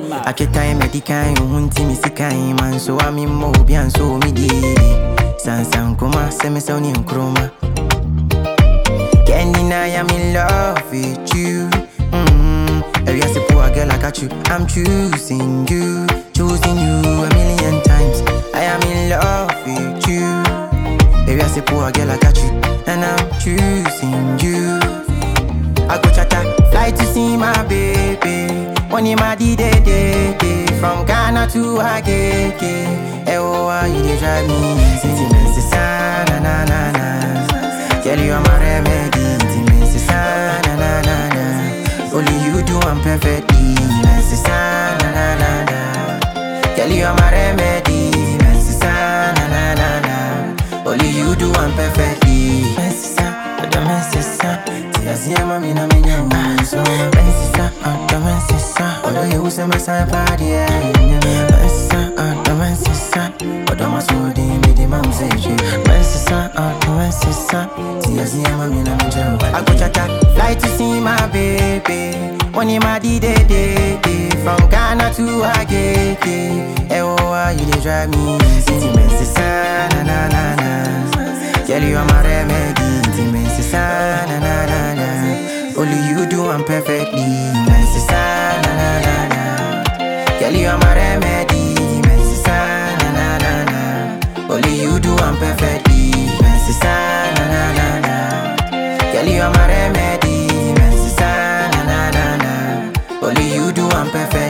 Aketa medikan yo hunti mi sikan man so ami mo bi an so mi di san san kuma se me so ni nkroma Can't deny I'm in love with you mm Every I say poor girl I got you I'm choosing you choosing you a million times I am in love with you Every I say poor girl I got you and I'm choosing you I go chata, fly to see my baby. One in my day day day From Ghana to Agege. Eh oh, why you dey drive me? Sentiments is na na na na. Girl, you are my remedy. Sentiments is na na na na. Only you do I'm perfectly. Sentiments is na na na na. Girl, you are my remedy. Sentiments is na na na na. Only you do I'm perfectly. Sentiments is na, sentiments is na. Tiazi mami na minya mwanzo Mensisa, ata mensisa Odo ye use mesa padi ya Mensisa, ata mensisa Odo masudi midi mamzeji Mensisa, ata mensisa Tiazi mami na minya I go chata, fly to see my baby One in my di de de de From Ghana to Agege Eh oh, why you dey drive me City mensisa, na na na na Girl, you are my remedy Intimacy, na na na na na Only you do I'm perfectly Intimacy, na na na na Girl, you are my remedy Intimacy, na na na na Only you do I'm perfectly Intimacy, na na na na Girl, you are my remedy Intimacy, na na na na Only you do I'm perfect